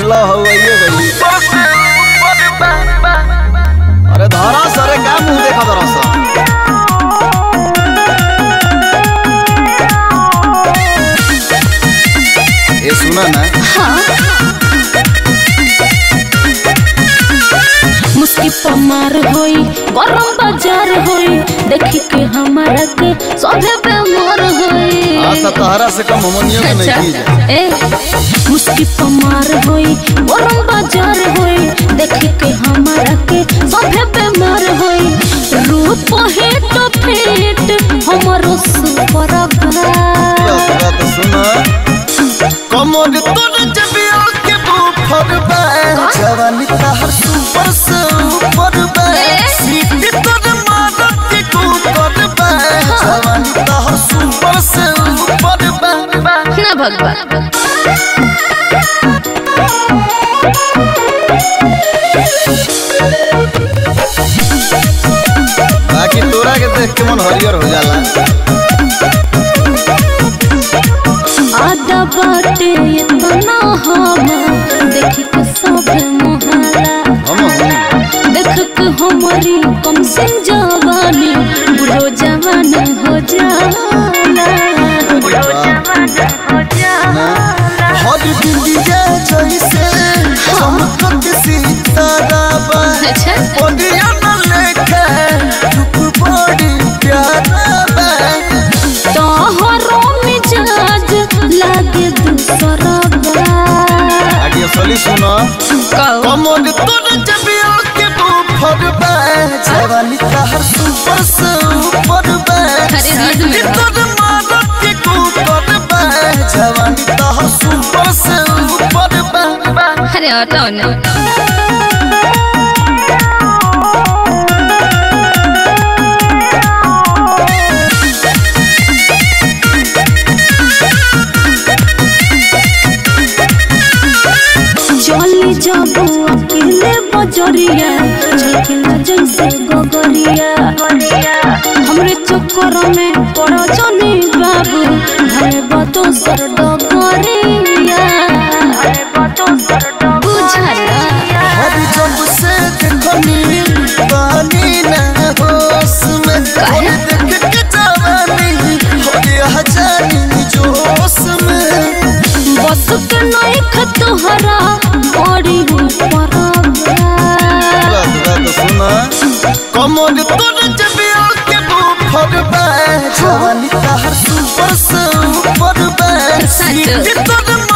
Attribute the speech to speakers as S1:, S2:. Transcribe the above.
S1: लो हवाइए गई अरे धरा सरे का मुंह देखा धरा सा ये सुना ना
S2: मुस्की पमार होई गरम बाजार होई देखी के हमारा के सभे बेमार होई
S1: हाँ तो तहरा से कम हमनियों के नहीं की जाए
S2: ए मुस्की पमार होई गरम बाजार होई देखी के हमारा के सभे बेमार होई रूप है तो फेट हमारो सुपर
S1: पूरा पूरा तो सुना कमर तोर जबिया के बुफर बा जवानी तहर सुपर से ऊपर बा सीटी तोर मारत के कुकर बा जवानी तहर सुपर से ऊपर बा
S2: ना भगवान
S1: बाकी तोरा के देख के मन हरियर हो जाला
S2: आदा बाटे इतना हम देख के सभे मोहला
S1: हम हम
S2: देख के हमारी कम से जवानी बुढ़ो जवान हो जाला
S1: हर बिंदिया जैसे चमकत सितारा बा
S2: अच्छा
S1: ओडिया न लेके रूप बड़ी प्यारा बा
S2: तोहरो मिजाज लागे दूसरा बा
S1: आगे असली सुनो
S2: कहो
S1: कमर तोर जबिया के बुफर बा जवानी तहर सुपर से ऊपर बा
S2: अरे हद में बा।
S1: तोर मारत के कुकर बा जवानी तहर सुपर से ऊपर बा
S2: अरे हटाओ ना चली जाबो अकेले बजरिया झलकेला जैसे गोगरिया हमरे चक्कर में पड़ो जनी बाबू भले बतो सर डगरिया बुझला
S1: हर जब से देखनी पानी ना होश में
S2: काहे?
S1: और देख के जवानी हो गया जानी जोश में
S2: बस के नहीं खतहरा बड़ी ऊपर
S1: रात रात सुना कमर तोर जबिया के बुफर बा जवानी तहर सुपर से ऊपर बा
S2: सच।
S1: सीटी तोर